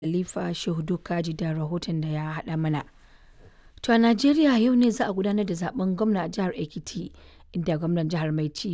Khalifa Shehu Kaji da rahoton da ya haɗa mana. To a Najeriya yau ne za a gudanar da zaben gwamna a jihar Ekiti inda gwamnan jihar mai ci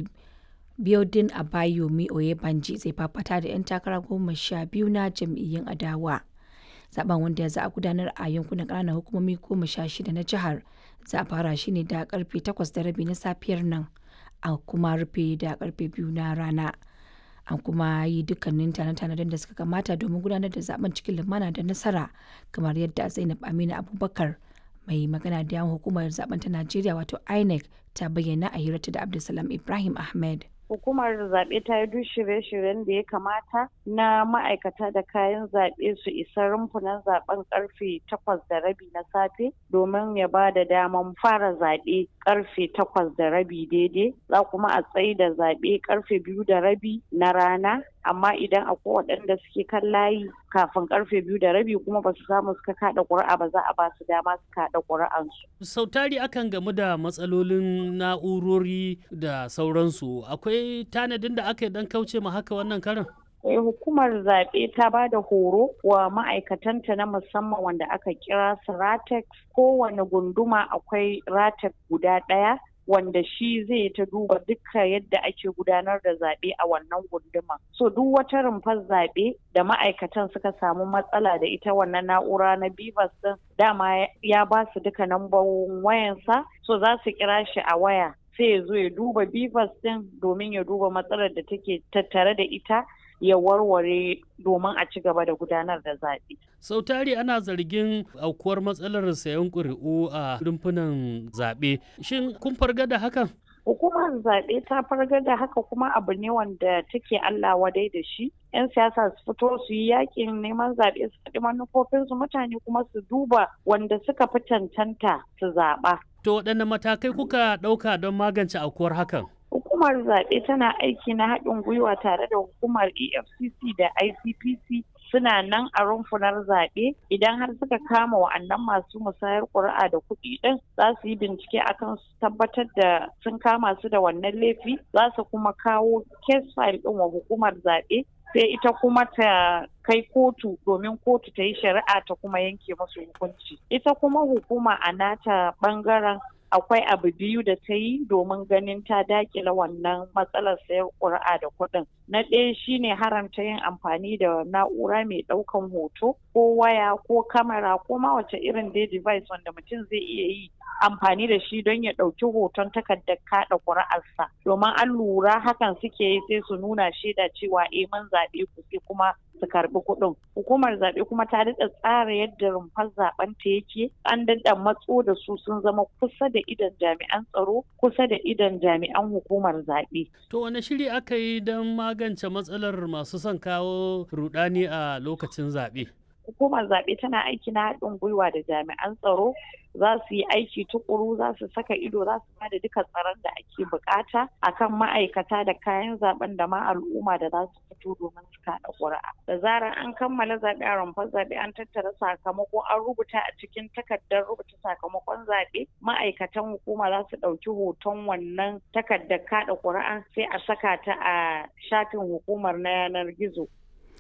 Biodun Abayomi Oyebanji zai fafata da 'yan takara goma sha biyu na jam'iyyun adawa. Zaben wanda za a gudanar a yankunan ƙananan hukumomi goma sha shida na jihar za a fara shi ne da karfe takwas da rabi na safiyar nan a kuma rufe da karfe biyu na rana. An kuma yi dukkanin tanade-tanaden da suka kamata domin gudanar da zaben cikin lumana da nasara kamar yadda Zainab Aminu Abubakar mai magana da yawon hukumar zaben ta Najeriya wato INEC ta bayyana a hirarta da Abdulsalam Ibrahim Ahmed. hukumar zaɓe ta yi duk shirye-shiryen da ya kamata na ma'aikata da kayan zaɓe su isa rumfunan zaɓen karfe takwas da rabi na safe domin ya ba da daman fara zaɓe karfe takwas da rabi daidai za kuma a tsayi da zaɓe karfe biyu da rabi na rana amma idan akwai waɗanda suke kan layi kafin karfe biyu da rabi kuma ba su samu suka kaɗa ƙuri'a ba za a ba su dama su kaɗa ƙuri'ansu. sau tari akan gamu da matsalolin na'urori da sauransu akwai tanadin da aka yi dan kauce ma haka wannan karin Eh, hukumar zaɓe ta ba da horo wa ma'aikatanta na musamman wanda aka kira su ratex kowane gunduma akwai ratex guda ɗaya wanda shi zai ta duba duka yadda ake gudanar da zaɓe a wannan gunduma. So duk wata rumfar zaɓe da ma'aikatan suka samu matsala da ita wannan na'ura na Bivas din dama ya ba su duka nambobin wayansa so za su kira shi a waya sai ya zo ya duba Bivas din domin ya duba matsalar da take tattare da ita ya warware domin a ci gaba da gudanar da zaɓe. sau tari ana zargin aukuwar matsalar sayan ƙuri'u a rumfunan zaɓe shin kun farga da hakan hukumar zaɓe ta fargar da haka kuma abu ne wanda take Allah wadai da shi. 'Yan siyasa su fito su yi yakin neman zaɓe su faɗi manufofinsu mutane kuma su duba wanda suka fi cancanta su zaɓa. to waɗanne matakai kuka ɗauka don magance aukuwar hakan Hukumar zaɓe tana aiki na haɗin gwiwa tare da hukumar EFCC da ICPC suna nan a rumfunar zaɓe idan har suka kama wa'annan masu musayar ƙuri'a da kuɗi ɗin za su yi bincike akan su tabbatar da sun kama su da wannan laifi za su kuma kawo case file ɗin wa hukumar zaɓe sai ita kuma ta kai kotu domin kotu ta yi shari'a ta kuma yanke musu hukunci ita kuma hukuma a nata ɓangaren akwai abu biyu da ta yi domin ganin ta dakila wannan matsalar sayar ƙuri'a da kuɗin. Na ɗaya shine haramta yin amfani da na'ura mai ɗaukan hoto ko waya ko kamera ko ma wace irin dai device wanda mutum zai iya yi amfani da shi don ya ɗauki hoton takardar kaɗa ƙuri'arsa. Domin an lura hakan suke yi sai su nuna shaida cewa eh mun zaɓe ku sai kuma su karbi kuɗin. Hukumar zaɓe kuma ta daɗa tsara yadda rumfar zaɓen ta yake an daɗa matso da su sun zama kusa da idan jami'an tsaro kusa da idan jami'an hukumar zaɓe. to wane shiri aka yi don magance matsalar masu son kawo rudani a lokacin zaɓe Hukumar zaɓe tana aiki na haɗin gwiwa da jami'an tsaro za su yi aiki tukuru za su saka ido za su bada duka tsaron da ake bukata akan ma'aikata da kayan zaben da ma al'umma da za su fito domin su kaɗa ƙuri'a. Da zarar an kammala zaɓe a rumfar zaɓe an tattara sakamako an rubuta a cikin takardar rubuta sakamakon zaɓe ma'aikatan hukuma za su ɗauki hoton wannan takardar kaɗa ƙuri'a sai a saka ta a shafin hukumar na yanar gizo.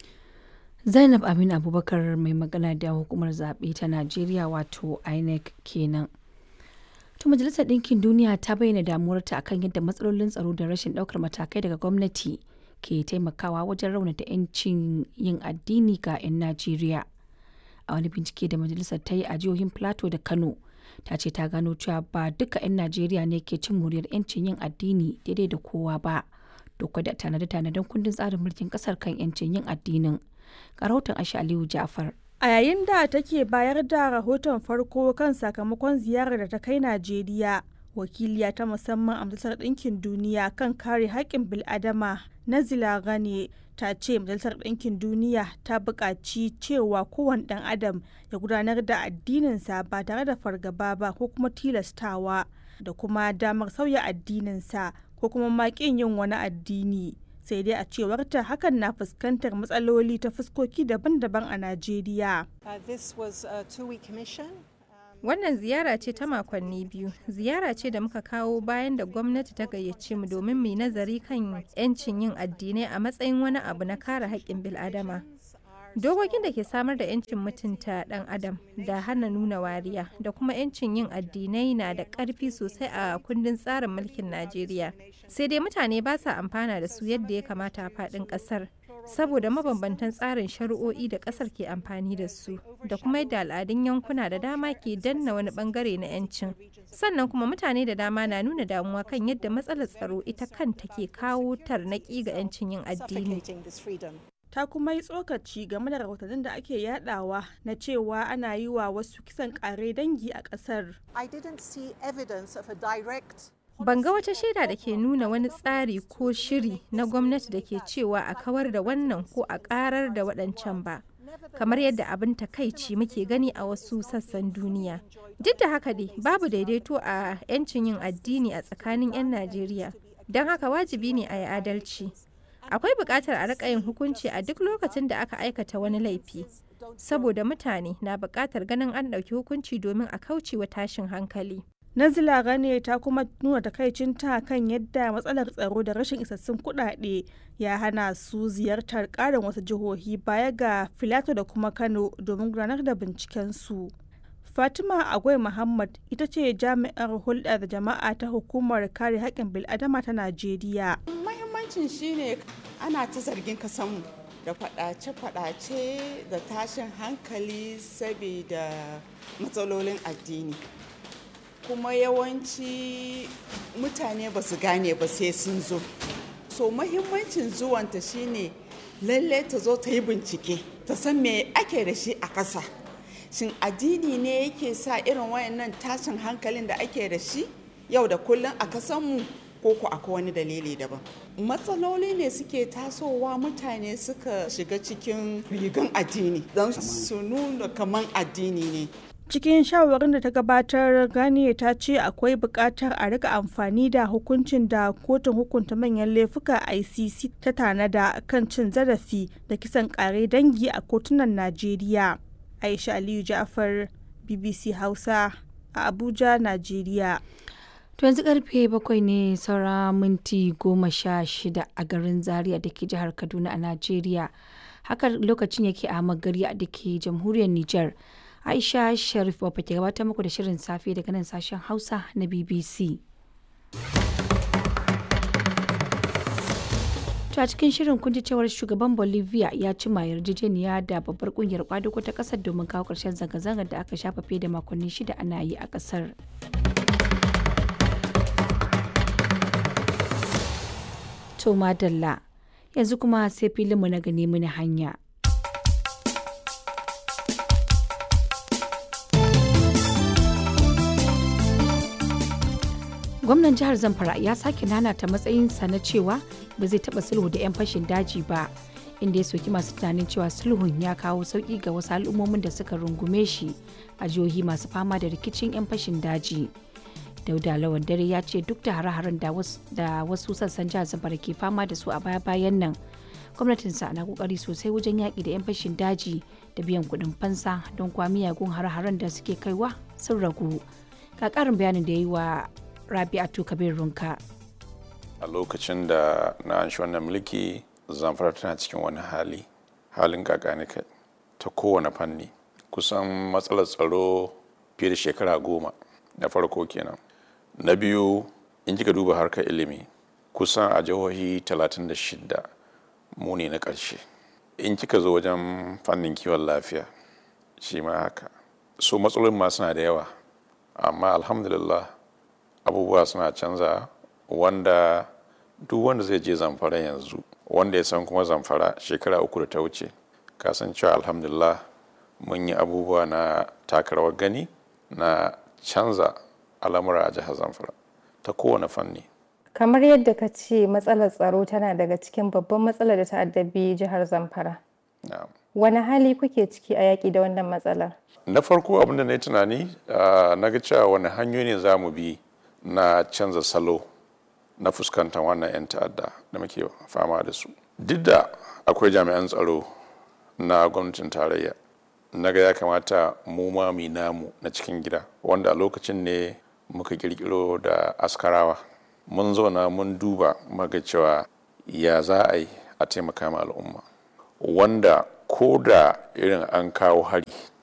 Zainab Aminu Abubakar mai magana da hukumar zaɓe ta Najeriya wato INEC kenan. To Majalisar Ɗinkin Duniya ta bayyana damuwarta akan yadda matsalolin tsaro da rashin ɗaukar matakai daga gwamnati ke taimakawa wajen raunata 'yancin yin addini ga 'yan Najeriya. A wani bincike da majalisar ta yi a jihohin Plateau da Kano, ta ce ta gano cewa ba duka 'yan Najeriya ne ke cin muryar 'yancin yin addini daidai da kowa ba. Duk da tanade-tanaden kundin tsarin mulkin ƙasar kan 'yancin yin addinin. ga rahoton Aisha Aliyu Ja'far. A yayin da take bayar da rahoton farko kan sakamakon ziyarar da ta kai Najeriya, wakiliya ta musamman a Majalisar Ɗinkin Duniya kan kare haƙƙin bil'adama Nazila Gane ta ce Majalisar Ɗinkin Duniya ta buƙaci cewa kowane ɗan adam ya gudanar da addininsa ba tare da fargaba ba ko kuma tilastawa da kuma damar sauya addininsa ko kuma maƙin yin wani addini. sai dai a cewarta hakan na fuskantar matsaloli ta fuskoki daban-daban a Najeriya. Wannan ziyara ce ta makonni biyu, ziyara ce da muka kawo bayan da gwamnati ta gayyace mu domin mu nazari kan 'yancin yin addinai a matsayin wani abu na kare haƙƙin bil'adama. dokokin da ke samar da 'yancin mutunta ɗan adam da hana nuna wariya da kuma 'yancin yin addinai na da ƙarfi sosai a kundin tsarin mulkin najeriya sai dai mutane ba sa amfana da su yadda ya kamata a faɗin ƙasar saboda mabambantan tsarin shari'o'i da ƙasar ke amfani da su da kuma yadda al'adun yankuna da dama ke danna wani bangare na 'yancin sannan kuma mutane da dama na nuna damuwa kan yadda matsalar tsaro ita kanta ke kawo tarnaƙi ga 'yancin yin addini ta kuma yi tsokaci game da rahotannin da ake yadawa na cewa ana yi wa wasu kisan kare dangi a kasar. Ban ga wata shaida da ke nuna wani tsari ko shiri na gwamnati da ke cewa a kawar da wannan ko a karar da waɗancan ba. kamar yadda abin takaici muke gani a wasu sassan duniya duk da haka dai babu daidaito a 'yancin yin addini a tsakanin 'yan najeriya don haka wajibi ne a yi adalci akwai buƙatar a riƙa yin hukunci a duk lokacin da aka aikata wani laifi saboda mutane na buƙatar ganin an ɗauki hukunci domin a kauce wa tashin hankali Nazila Gane ta kuma nuna takaicinta kan yadda matsalar tsaro da rashin isassun kuɗaɗe ya hana su ziyartar ƙarin wasu jihohi baya ga Filato da kuma Kano domin gudanar da bincikensu. Fatima Agwai Muhammad ita ce jami'ar hulɗa da jama'a ta hukumar kare haƙƙin bil'adama ta Najeriya. Mahimmancin shine ana ta zargin kasanmu da faɗace-faɗace da tashin hankali saboda matsalolin addini. kuma yawanci mutane ba su gane ba sai sun zo so mahimmancin zuwanta shine lalle ta zo ta yi bincike ta san me ake da shi a ƙasa shin addini ne yake sa irin wayannan tashin hankalin da ake da shi yau da kullum a kasanmu ko ku akwai wani dalili daban matsaloli ne suke tasowa mutane suka shiga cikin rigan addini don su nuna kaman addini ne cikin shawarin da ta gabatar gani ta ce akwai buƙatar a rika amfani da hukuncin da kotun hukunta manyan laifuka icc ta tanada kan cin zarafi da kisan ƙare dangi a kotunan najeriya aisha aliyu ja'far bbc hausa a abuja najeriya To yanzu karfe bakwai ne saura minti goma sha shida a garin Zaria da ke jihar Kaduna a Najeriya. Haka lokacin yake a magari da ke jamhuriyar Nijar. Aisha Sharif Baba ke gabatar muku da shirin safe daga nan sashen Hausa na BBC. To a cikin shirin kun ji cewar shugaban Bolivia ya cima yarjejeniya da babbar kungiyar kwadugo ta kasar domin kawo ƙarshen zanga-zangar da aka shafa fiye da makonni shida ana yi a ƙasar. To madalla yanzu kuma sai filinmu na gani mini hanya. Gwamnan jihar Zamfara ya sake nanata matsayinsa na cewa ba zai taɓa sulhu da 'yan fashin daji ba, inda ya soki masu tunanin cewa sulhun ya kawo sauƙi ga wasu al'ummomin da suka rungume shi a jihohi masu fama da rikicin 'yan fashin daji. dauda lawan dare ya ce duk da hare-haren da wasu sassan jihar zamfara ke fama da su a baya-bayan nan gwamnatinsa na kokari sosai wajen yaƙi da 'yan fashin daji da biyan kuɗin fansa don kwa miyagun hare-haren da suke kaiwa sun ragu ga ƙarin bayanin da ya yi wa rabi'atu kabir runka a lokacin da na an shi wannan mulki zamfara tana cikin wani hali halin kakani kai ta kowane fanni kusan matsalar tsaro fiye da shekara goma na farko kenan na biyu in kika duba harkar ilimi kusan a jihohi 36 mu ne na ƙarshe in kika zo wajen fannin kiwon lafiya shi ma haka so matsalolin ma suna da yawa amma alhamdulillah abubuwa suna canza wanda duk wanda zai je zamfara yanzu wanda ya san kuma zamfara shekara uku da ta wuce kasancewa alhamdulillah mun yi abubuwa na takarawar gani na canza al'amura a jihar zamfara ta kowane fanni kamar yadda ka ce matsalar tsaro tana daga cikin babban matsalar da ta addabi jihar zamfara wani hali kuke ciki a yaƙi da wannan matsalar na farko abinda na yi tunani na ga cewa wani hanyoyi ne za mu bi na canza salo na fuskantar wannan 'yan ta'adda da muke fama da su duk da akwai jami'an tsaro na gwamnatin tarayya na ga ya kamata mu ma mu namu na cikin gida wanda a lokacin ne muka kirkiro da askarawa mun zauna mun duba maga cewa ya za a yi a taimaka ma al'umma wanda ko da irin an kawo hari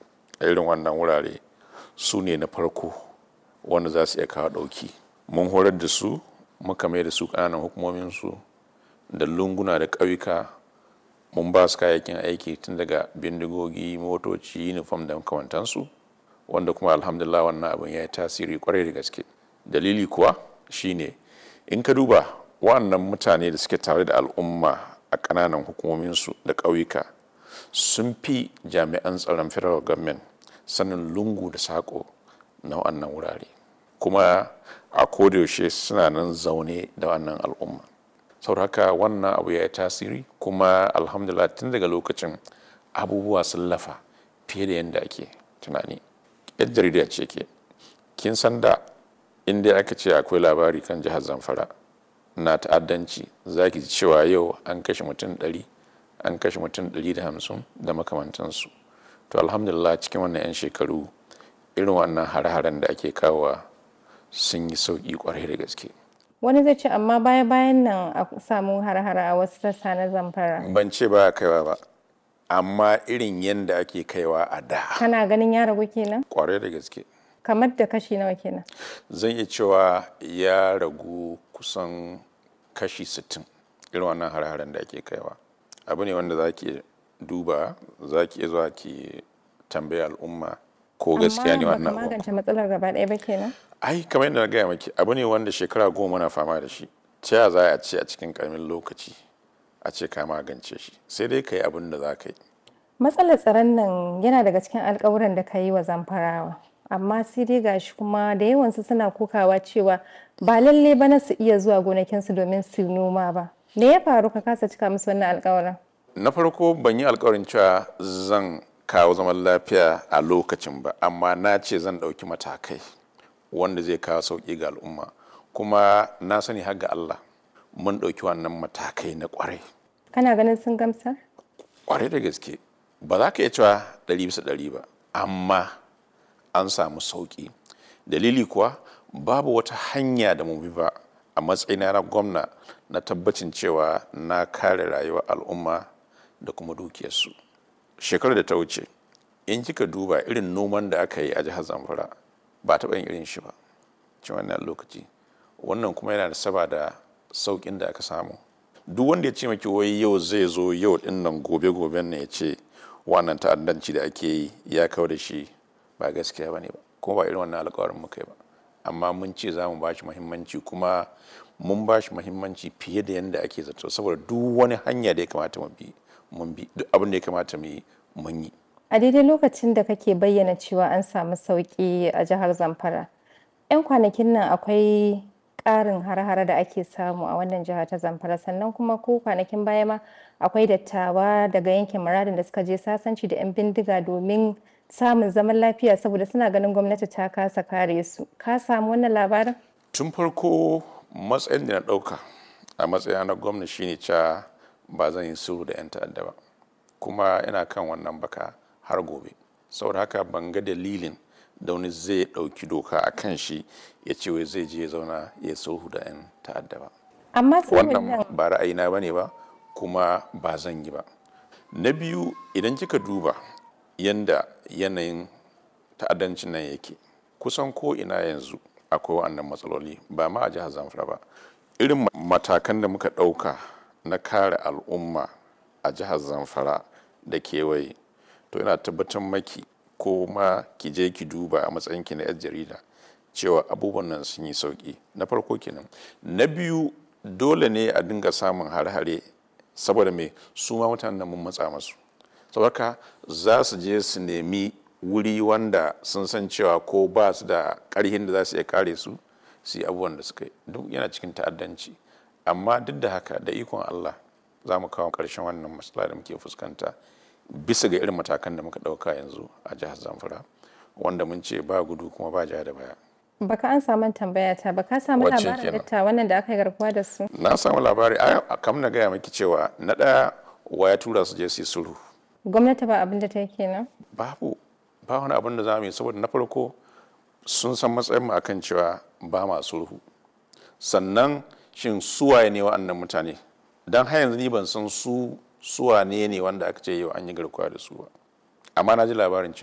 a irin wannan wurare su ne na farko wanda za su iya kawo ɗauki mun horar da su muka mai da su ƙananan hukumominsu da lunguna da ƙauyuka mun ba su kayayyakin aiki tun daga bindigogi motoci uniform da makamantansu wanda kuma alhamdulillah wannan abin ya yi tasiri kwarai da gaske dalili kuwa shine in ka duba wannan mutane da suke tare da al'umma a ƙananan hukumominsu da ƙauyuka sun fi jami'an tsaron federal government sanin lungu da saƙo na wannan wurare kuma a kodayaushe suna nan zaune da wannan al'umma saboda haka wannan abu ya yi tasiri kuma alhamdulillah tun daga lokacin abubuwa sun lafa fiye da yadda ake tunani yar jarida ce ke kin san da inda aka ce akwai labari kan jihar zamfara na ta'addanci za ki ji cewa yau an kashe mutum ɗari an kashe mutum ɗari da hamsin da makamantansu to alhamdulillah cikin wannan 'yan shekaru irin wannan hare-haren da ake kawowa sun yi sauƙi kwarai da gaske wani zai ce amma baya bayan nan a samu har-hara a wasu sassa na zamfara ban ce ba kaiwa ba amma irin yadda ake kaiwa a da kana ganin ya ragu kenan kwarai da gaske kamar da kashi nawa kenan zan iya cewa ya ragu kusan kashi 60 irin wannan har-haren da ake kaiwa abu ne wanda za ki duba za ki iya zuwa ki tambaya al'umma ko gaskiya ne wannan amma abu magance matsalar gaba ɗaya ba kenan ai kamar yadda na gaya maki abu ne wanda shekara goma na fama da shi ta ya za a ce a cikin karamin lokaci a ce ka magance shi sai dai ka yi abin da za ka yi matsalar tsaron nan yana daga cikin alkawuran da ka yi wa zamfarawa amma sai dai gashi kuma da yawansu suna kokawa cewa ba lalle ba na su iya zuwa gonakinsu domin su noma ba me ya faru ka kasa cika musu wannan alkawarin na farko ban yi alkawarin cewa zan kawo zaman lafiya a lokacin ba amma na ce zan ɗauki matakai wanda zai kawo sauƙi ga al'umma kuma na sani har ga Allah mun ɗauki wannan matakai na ƙwarai kana ganin sun gamsar ƙwarai da gaske ba za ka iya cewa ɗari bisa ɗari ba amma an samu sauƙi dalili kuwa babu wata hanya da mu bi ba a matsayina na gwamna na tabbacin cewa na kare rayuwar al'umma da kuma dukiyarsu shekarar da ta wuce in kika duba irin noman da aka yi a jihar zamfara ba taɓa yin irin shi ba cikin wannan lokaci wannan kuma yana da saba da sauƙin da aka samu duk wanda ya ce maki wai yau zai zo yau din nan gobe goben ne ya ce wannan ta'addanci da ake yi ya kawo da shi ba gaskiya ba ne ba kuma ba irin wannan alƙawarin muka yi ba amma mun ce za mu ba shi muhimmanci kuma mun ba shi muhimmanci fiye da yadda ake zato saboda duk wani hanya da ya kamata mu bi mun bi duk abin da ya kamata mu yi mun yi a daidai lokacin da kake bayyana cewa an samu sauƙi a jihar zamfara 'yan kwanakin nan akwai ƙarin har-hare da ake samu a wannan jiha ta zamfara sannan kuma ko kwanakin baya ma akwai dattawa daga yankin muradin da suka je sasanci da 'yan bindiga domin samun zaman lafiya saboda suna ganin gwamnati ta kasa kare su ka samu wannan labarin tun farko matsayin da na ɗauka a matsayina na gwamna shine cewa ba zan yi sulhu da 'yan ta'adda ba kuma ina kan wannan baka har gobe saboda haka ban ga dalilin da wani zai ɗauki doka a kan shi ya ce wai zai je ya zauna ya sulhu da 'yan ta'adda ba amma sulhun nan wannan ba ra'ayina ba ne ba kuma ba zan yi ba na biyu idan kika duba yanda yanayin ta'addancin nan yake kusan ko ina yanzu akwai wa'annan matsaloli ba ma a jihar zamfara ba irin matakan da muka ɗauka na kare al'umma a jihar zamfara da kewaye to ina tabbatar maki ko ma ki je ki duba a matsayinki na 'yar jarida cewa abubuwan nan sun yi sauki na farko kenan na biyu dole ne a dinga samun hare-hare saboda me su ma mutanen nan mun matsa masu saboda za su je su nemi wuri wanda sun san cewa ko ba su da ƙarhin da za su iya kare su su yi abubuwan da suka yi duk yana cikin ta'addanci amma duk da haka da ikon Allah za mu kawo ƙarshen wannan matsala da muke fuskanta bisa ga irin matakan da muka ɗauka yanzu a jihar Zamfara wanda mun ce ba gudu kuma ba ja da baya. baka an samu tambaya ta baka samu Wacce labarin kenan? dattawan nan da aka yi garkuwa da su Na samu labari a kam na gaya maki cewa na ɗaya wa ya tura su je su yi sulhu gwamnati ba abin da ta yi kenan babu ba wani abin da za mu yi saboda na farko sun san matsayin mu akan cewa ba ma sulhu sannan shin suwaye ne wa'annan mutane don har yanzu ni ban san su su wane ne wanda aka ce yau an yi garkuwa da su ba amma na ji labarin cewa